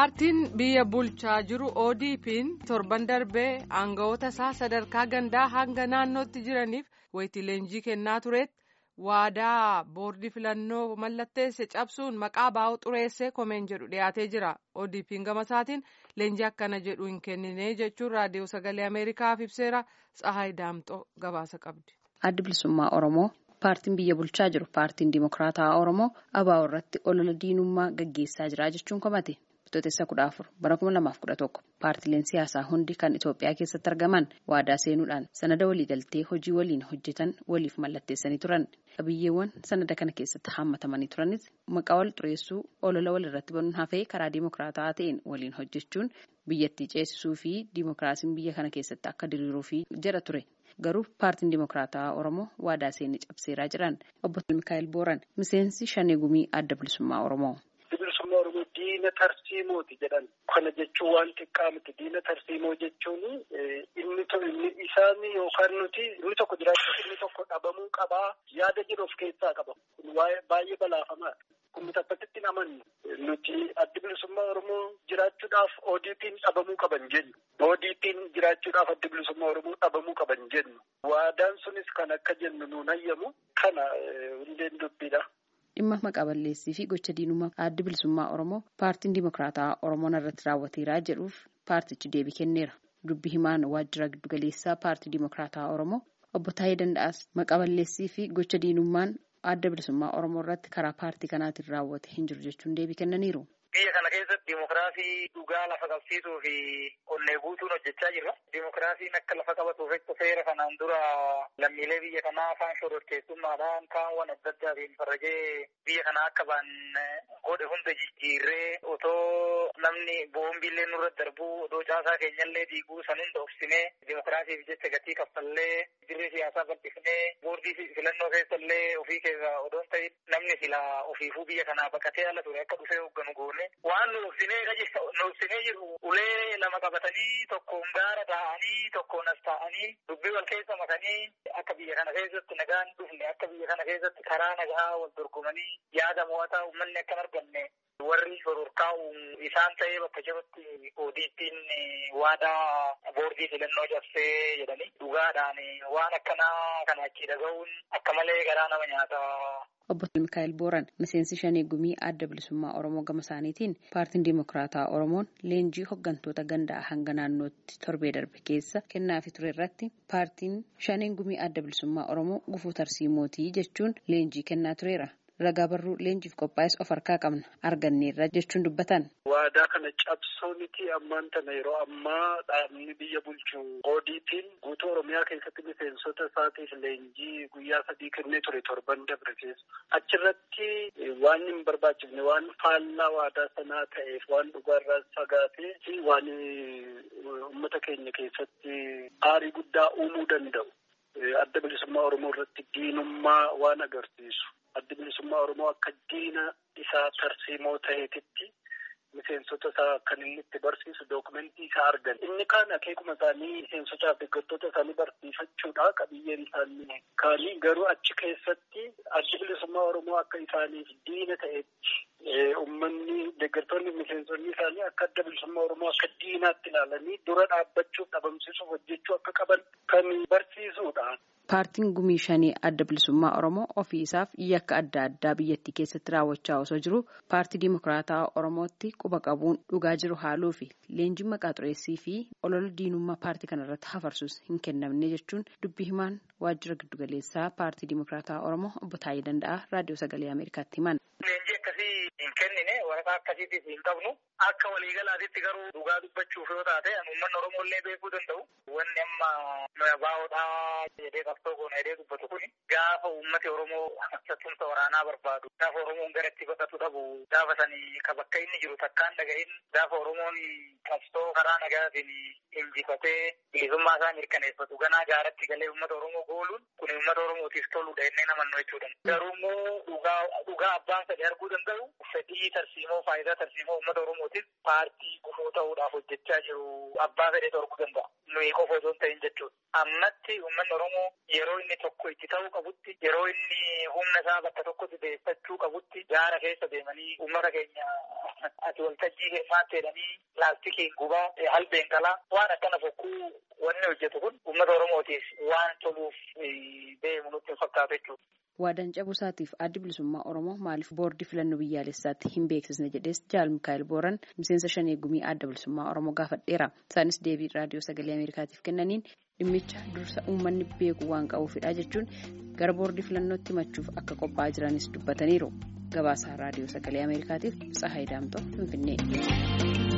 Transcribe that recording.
paartiin biyya bulchaa jiru ODP'n torban darbee aangawoota isaa sadarkaa gandaa hanga naannootti jiraniif wayitii leenjii kennaa tureetti waadaa boordii filannoo mallatteesse cabsuun maqaa baa'u xureessee komeen jedhu dhiyaatee jira ODP'n gama isaatiin leenjii akkana jedhu hin kennine jechuun raadiyoo sagalee ameerikaaf ibseera tsahaay daamxoo gabaasa qabdi. addi bilisummaa oromoo. paartiin biyya bulchaa jiru paartiin dimokiraataa oromoo ABO irratti olola diinummaa gaggeessaa jira jechuun komate bitootessa kudha afur bara kuma lamaaf kudha tokko paartileen siyaasaa hundi kan itoophiyaa keessatti argaman waadaa seenuudhaan sanada waliigaltee hojii waliin hojjetan waliif mallatteessanii turan qabiyyeewwan sanada kana keessatti haammatamanii turanis maqaa wal xureessuu olola walirratti banuun hafee karaa dimokiraataa ta'een waliin hojjechuun biyyattii ceesisuu fi dimokiraasiin biyya kana keessatti akka diriiruuf jedha ture. garuu paartiin dimokiraataa oromoo waadaa seenii cabseeraa jiran obbo Mikaa'el Booran miseensi shanee gumii adda bilisummaa oromoo. bilisummaa oromoo diina tarsiimooti jedhan kana jechuun waan xiqqaa miti diina tarsiimoo jechuun inni isaan yookaan nuti inni tokko jiraachuuf inni tokko dhabamuu qabaa yaada jedhu of keessaa qaba kun baay'ee balaafamaadha. kun taphatitti hin amannu nuti addi bilisummaa oromoo jiraachuudhaaf ODP'n dhabamuu qaban jennu. ODP'n jiraachuudhaaf addi bilisummaa oromoo dhabamuu qaban jennu. Waadaan sunis kan akka jennu nuun hayyamu kana hundeen dubbiidha. Dhimma maqaa balleessii fi gocha diinummaa addi bilisummaa oromoo paartiin dimokiraataa oromoon irratti raawwateeraa jedhuuf paartichi deebii kenneera. Dubbi himaan waajjira giddugaleessaa paartii dimokiraataa oromoo obbo Taayee Danda'aas maqaa balleessii fi gocha diinummaan adda bilisummaa oromoo irratti karaa paartii kanaatiin raawwate hin jiru jechuun deebii kennaniiru. Biyya kana keessatti dimokiraasii dhugaa lafa qabsiisuu fi onnee guutuun hojjechaa jirra. Dimokiraasiin akka lafa qabatuuf seera kanaan dura lammiilee biyya kanaa kaan shororkeessummaadhaan kaanwwan adda addaatiin farrajee biyya kanaa akka ba'an godhe hunda jijjiirree otoo namni boombiillee nurra darbuu odoo caasaa keenyallee diiguu san hunda obsinee dimokiraasiif jecha gatii kaffallee dirree siyaasaa bal'ifnee boordii filannoo keessallee ofii keessa odoon ta'in namni sila ofiifuu biyya kanaa baqatee ala ture akka dhufee hoogganu goone waan nu obsinee jiru ulee lama qabatanii tokkoon gaara taa'anii tokkoon as taa'anii dubbii wal keessa makanii akka biyya kana keessatti nagaan dhufne akka biyya kana keessatti karaa nagaa wal dorgomanii yaada mo'ataa uummanni akka hin arganne warri shororkaa'u isaan ta'ee bakka jirutti ODP'n waadaa boordii filannoo cabsee jedhanii dhugaadhaan waan akkanaa kana achii dhaga'uun akka malee garaa nama nyaata. Obbo Mikaa'el Booran miseensi shanee gumii adda bilisummaa Oromoo gama isaaniitiin paartiin Dimokiraataa Oromoon leenjii hooggantoota gandaa hanga naannootti torbee darbe keessa kennaafi ture irratti paartiin shaneen gumii adda bilisummaa Oromoo gufuu tarsiimootii jechuun leenjii kennaa tureera. Ragaa barruu leenjiif qophaa'es of harkaa qabna arganneerra jechuun dubbatan. Waadaa kana cabsoo miti ammaan tana yeroo ammaa dhaabni biyya bulchu ODP'n guutuu Oromiyaa keessatti miseensota isaatiif leenjii guyyaa sadii kennee ture torban dabre keessa. Achirratti waan hin barbaachifne waan faallaa waadaa sanaa ta'eef waan dhugaarraa fagaatee fi waan uummata keenya keessatti aarii guddaa uumuu danda'u. Adda bilisummaa Oromoo irratti diinummaa waan agarsiisu. Adda bilisummaa Oromoo akka diina isaa tarsiimoo ta'eetitti miseensota isaa kan inni itti barsiisu dookumentii isaa argan. Inni kaan akeekuma isaanii miseensotaa fi deeggartoota isaanii barsiifachuudha qabiyyeen isaanii kaanii garuu achi keessatti adda bilisummaa Oromoo akka isaaniif diina ta'etti uummanni deeggartoonni miseensonni isaanii akka adda bilisummaa Oromoo akka diinaatti ilaalanii dura dhaabbachuuf dhabamsiisuuf hojjechuu akka qaban kan barsiisudha. Paartiin gumii shanii adda bilisummaa Oromoo ofii isaaf yakka adda addaa biyyattii keessatti raawwachaa osoo jiru paartii Dimokiraataa Oromootti quba qabuun dhugaa jiru haaluu fi leenjiin maqaa xureessii fi olola diinummaa paartii kanarratti hafarsuus hin kennamne jechuun dubbii himaan waajjira giddugaleessaa paartii Dimokiraataa Oromoo obbo Taayee Danda'aa raadiyoo sagalee Ameerikaatti himan. Leenjii akkasii hin kennine waraqaa akkasiitiif hin qabnu akka waliigalaatitti garuu dhugaa dubbachuuf yoo taate uummanni Oromoo illee beekuu danda'u wanni amma baa'oodhaa jedhee qabsoo goona jedhee dubbatu kun gaafa uummati Oromoo sattumsa waraanaa barbaadu gaafa Oromoon gara itti baqatu dhabu gaafa sanii ka bakka inni jiru takkaan dhagahin gaafa Oromoon qabsoo karaa nagaatiin injifatee bilisummaa isaa mirkaneeffatu ganaa gaaratti galee uummata Oromoo gooluun kun uummata Oromootiif toludha jennee namannu jechuudha. Garuu immoo dhugaa abbaan sadii arguu danda'u fedhii tarsiimoo tarsiimoo faayidaa tarsiimoo uummata Oromootiif paartii gufuu ta'uudhaaf hojjechaa jiru abbaa fedhee dhorkuu danda'a. Nuyi qofa osoo hin ta'in jechuudha. Ammatti uummanni Oromoo yeroo inni tokko itti ta'uu qabutti yeroo inni humna isaa bakka tokkotti deeffachuu qabutti gaara keessa deemanii uummata keenya ati waltajjii keessaatti jedhanii laastikiin gubaa halbeen qalaa waan akkana fokkuu wanni hojjetu kun uummata Oromootiif waan toluuf deemu nutti hin fakkaatu jechuudha. Waadaan cabuusaatiif addi bilisummaa Oromoo maaliif boordii filannoo biyyaalessaatti hin beeksisne jedhees Jaal Mikaa'el Booran miseensa shanee gumii adda bilisummaa Oromoo gaafadheera. Isaanis deebii raadiyoo sagalee Ameerikaatiif kennaniin dhimmicha dursa uummanni beeku waan qabuufidha jechuun gara boordii filannootti himachuuf akka qophaa'aa jiranis dubbataniiru. Gabaasaa raadiyoo sagalee Ameerikaatiif Tsahaay Daamtoo Finfinnee.